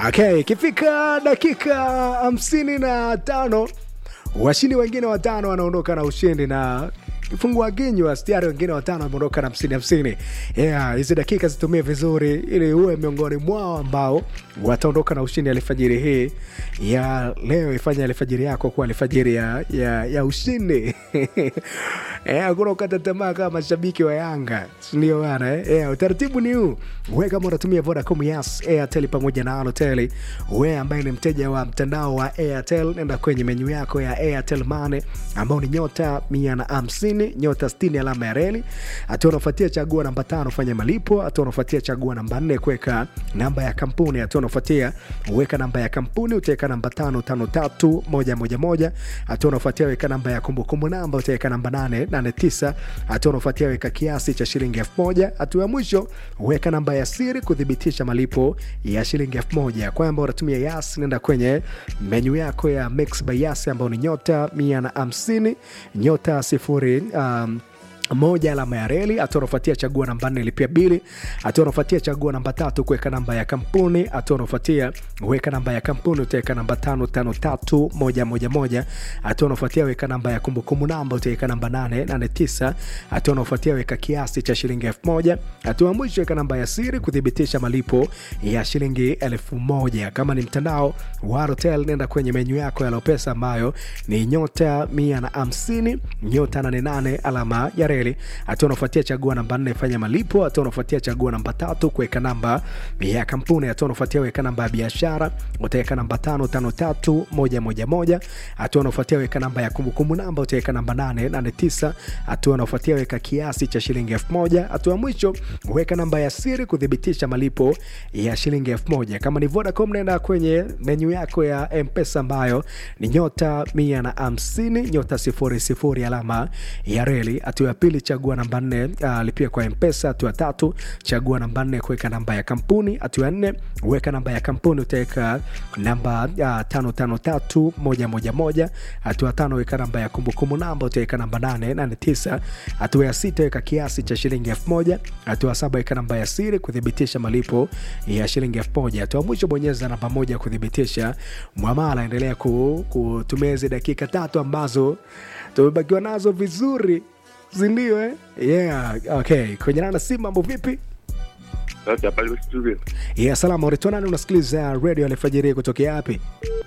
Okay, ikifika dakika hamsini na tano washindi wengine watano wanaondoka na ushindi na kifungua kinywa stiari wengine watano wameondoka na hamsini hamsini. Yeah, hizi dakika zitumie vizuri ili uwe miongoni mwao ambao wataondoka na ushindi alfajiri hii ya leo. Ifanye alfajiri yako kuwa alfajiri ya, ya, ya ushindi Eh, hakuna ukata tamaa kama mashabiki wa Yanga, sindio bana eh? Yeah, utaratibu ni huu. We kama unatumia Vodacom, Yas, Airtel pamoja na Halotel, we ambaye ni mteja wa mtandao wa Airtel, nenda kwenye menyu yako ya Airtel Money ambao ni nyota mia na hamsini nyota sitini alama ya reli. Hatua unafuatia chagua namba tano fanya malipo. Hatua unafuatia chagua namba nne kuweka namba ya kampuni. Hatua unafuatia weka namba ya kampuni, utaweka namba tano tano tatu moja moja moja. Hatua unafuatia weka namba ya kumbukumbu namba, utaweka namba nane nane tisa. Hatua unafuatia weka kiasi cha shilingi elfu moja. Hatua ya mwisho weka namba ya siri kuthibitisha malipo ya shilingi elfu moja. Kwamba unatumia Yas, nenda kwenye menyu yako ya Mix by Yas ambao ni nyota mia na hamsini nyota sifuri um, moja alama ya reli. Hatua unafuatia chagua namba nne lipia bili. Hatua unafuatia chagua namba tatu kuweka namba ya kampuni. Hatua unafuatia weka namba ya kampuni, utaweka namba tano tano tatu moja moja moja. Hatua unafuatia weka namba ya kumbukumbu namba, utaweka namba nane nane tisa. Hatua unafuatia weka kiasi cha shilingi elfu moja. Hatua ya mwisho weka namba ya siri kuthibitisha malipo ya shilingi elfu moja. Kama ni mtandao wa Halotel, nenda kwenye menyu yako ya Lopesa ambayo ni nyota mia na hamsini nyota nane nane alama ya reli. Hatua unafuatia chagua namba nne fanya malipo. Hatua unafuatia chagua namba tatu kuweka namba ya kampuni. Hatua unafuatia weka namba ya biashara, utaweka namba tano tano tatu moja moja moja. Hatua unafuatia weka namba ya kumbukumbu namba, utaweka namba nane nane tisa. Hatua unafuatia weka kiasi cha shilingi elfu moja. Hatua ya mwisho weka namba ya siri kuthibitisha malipo ya shilingi elfu moja. Kama ni Vodacom, nenda kwenye menyu yako ya Mpesa ambayo ni nyota mia na hamsini nyota sifuri sifuri alama ya reli. Hatua ya pili chagua namba nne uh, lipia kwa Mpesa. Hatua tatu chagua namba nne kuweka namba ya kampuni. Hatua ya nne weka namba ya kampuni, utaweka namba uh, tano tano tatu moja moja moja. Hatua tano weka namba ya kumbukumbu namba, utaweka namba nane nane tisa. Hatua ya sita weka kiasi cha shilingi elfu moja. Hatua saba weka namba ya siri kuthibitisha malipo ya shilingi elfu moja. Hatua mwisho bonyeza namba moja kuthibitisha mwamala. Endelea kutumia hizi dakika tatu ambazo tumebakiwa nazo vizuri sindio eh? yeah, okay. kwenye nana si mambo vipi Sasa pale studio. yeah, salama unaitwa nani unasikiliza radio alfajiri kutokea wapi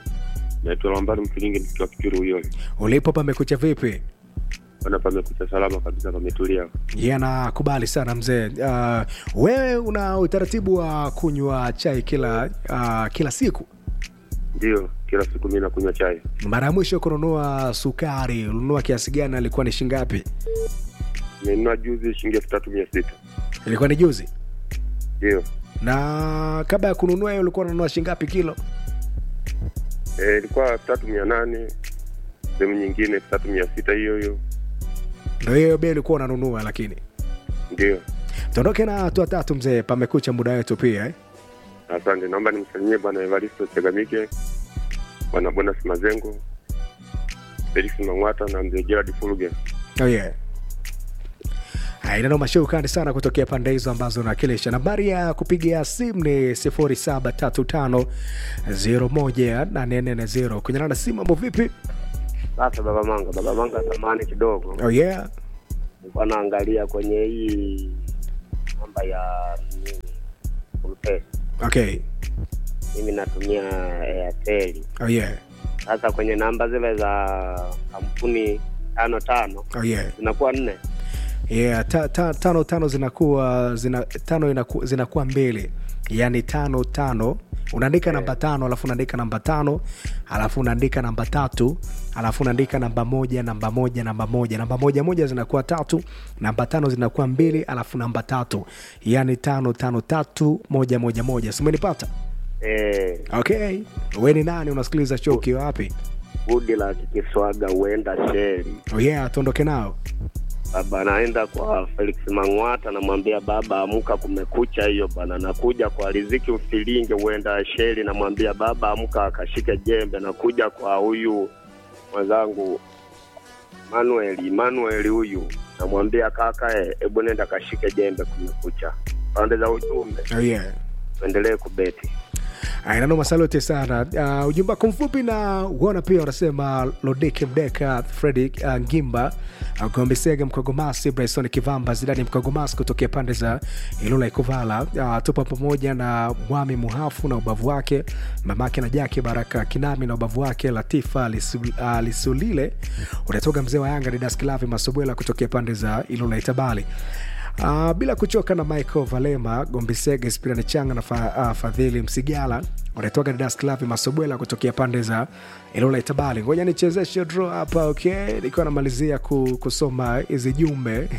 Naitwa Lambari Mkilingi nikiwa Kipiru huyo. ulipo pamekucha vipi Bana pamekucha salama kabisa pametulia. yeah, nakubali sana mzee uh, wewe una utaratibu wa kunywa chai kila uh, kila siku Ndio, kila siku mimi nakunywa chai. mara ya mwisho kununua sukari ulinunua kiasi gani alikuwa ni shingapi Nimenunua juzi shilingi elfu tatu mia sita. ilikuwa ni juzi Ndio. na kabla ya kununua hiyo ulikuwa unanunua shingapi kilo Eh, ilikuwa elfu tatu mia nane. Sehemu nyingine elfu tatu mia sita hiyo hiyo. ndo hiyo bei ulikuwa unanunua lakini Ndio. tuondoke na hatua tatu mzee pamekucha muda wetu pia eh? Asante. Naomba nimsalimie bwana Evaristo Chegamike, bwana Bonas Mazengo, Felix Mang'wata na mzee Gerard Fulge. oh, yeah. inanoma shukrani sana kutokea pande hizo ambazo nawakilisha nambari ya kupiga simu ni 0735018440 kunyana na simu mambo vipi Sasa baba manga, baba manga, samani kidogo, oh, yeah. nilikuwa naangalia kwenye hii namba ya nini, Fullpay. okay Mimi natumia Airtel. oh, yeah. Sasa kwenye namba zile za kampuni tano tano oh, yeah. zinakuwa nne. yeah, ta, ta, tano tano zinakuwa zina, tano inaku, zinakuwa mbili yaani tano tano unaandika namba tano alafu unaandika namba tano alafu unaandika namba tatu alafu unaandika namba moja namba moja namba moja namba moja moja zinakuwa tatu namba tano zinakuwa mbili alafu namba tatu yaani tano tano tatu moja moja moja simenipata Eh, okay we ni nani unasikiliza show ukiwa wapi budi la kikiswaga huenda sheri. oh yeah tuondoke nao Baba naenda kwa Felix Mang'wata, namwambia baba, amka, kumekucha hiyo bana. Nakuja kwa Riziki Mfilinge, huenda sheri, namwambia baba, amka, akashike jembe. Nakuja kwa huyu mwenzangu Manuel, Manuel huyu namwambia kaka, eh, hebu nenda kashike jembe, kumekucha. Pande za ujumbe oh yeah tuendelee kubeti. Nanoma, salute sana. Uh, ujumbe wako mfupi na uona pia unasema Lodike Mdeka, Fredi uh, Ngimba, uh, Gombisege Mkogomasi, Bryson Kivamba, Zidani Mkogomasi kutokea pande za Ilula Ikuvala. Uh, tupo pamoja na Mwami Muhafu na ubavu wake, mamake na Jake Baraka Kinami na ubavu wake, Latifa Lisu, uh, Lisulile. Unatoka mzee wa Yanga Didas Kilavi Masobwela kutokea pande za Ilula Itabali. Uh, bila kuchoka na Michael Valema Gombisege Spirani Changa na fa, uh, Fadhili Msigala wanatoka Didas Klavi Masobwela kutokea pande za Ilula Itabali. Ngoja nichezeshe draw hapa okay, nikiwa namalizia ku, kusoma hizi jumbe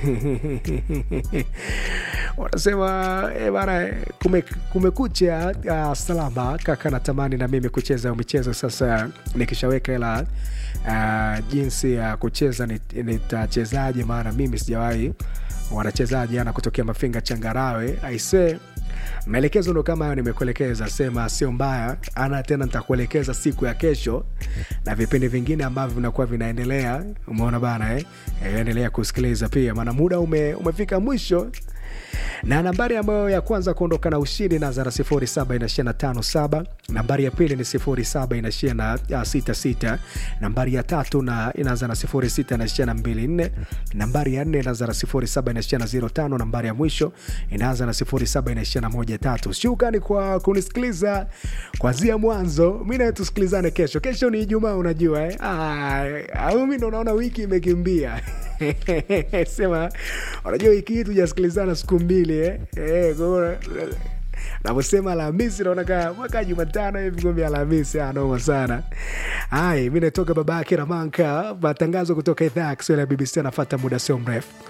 wanasema eh, bana eh, kume, kumekucha uh, salama kaka, natamani na mimi kucheza michezo sasa, nikishaweka ila uh, jinsi ya kucheza nit- nitachezaje, maana mimi sijawahi wanachezaji jana kutokea Mafinga Changarawe aise maelekezo ndo kama hayo nimekuelekeza, sema sio mbaya ana tena, nitakuelekeza siku ya kesho na vipindi vingine ambavyo vinakuwa vinaendelea. Umeona bana eh? Eh, endelea kusikiliza pia, maana muda ume, umefika mwisho na nambari ambayo ya kwanza kuondoka na ushindi inaanza na 07 inaishia na 57 nambari ya pili ni 07 inaishia na 66 nambari ya tatu na inaanza na 06 inaishia na 24 nambari ya nne inaanza na 07 inaishia na 05 nambari ya mwisho inaanza na 07 inaishia na 13 shukrani kwa kunisikiliza kwanzia mwanzo mi nawe tusikilizane kesho kesho ni ijumaa unajua eh? Ah, au mi ndo naona wiki imekimbia sema unajua wiki hii tujasikilizana siku mbili eh? Eh, kwa hiyo, navyosema Alhamisi naona kaa mwaka Jumatano hivi kumbe Alhamisi anoma sana. Hai, mi natoka babake Ramanka, matangazo kutoka idhaa ya Kiswahili ya BBC anafata muda sio mrefu.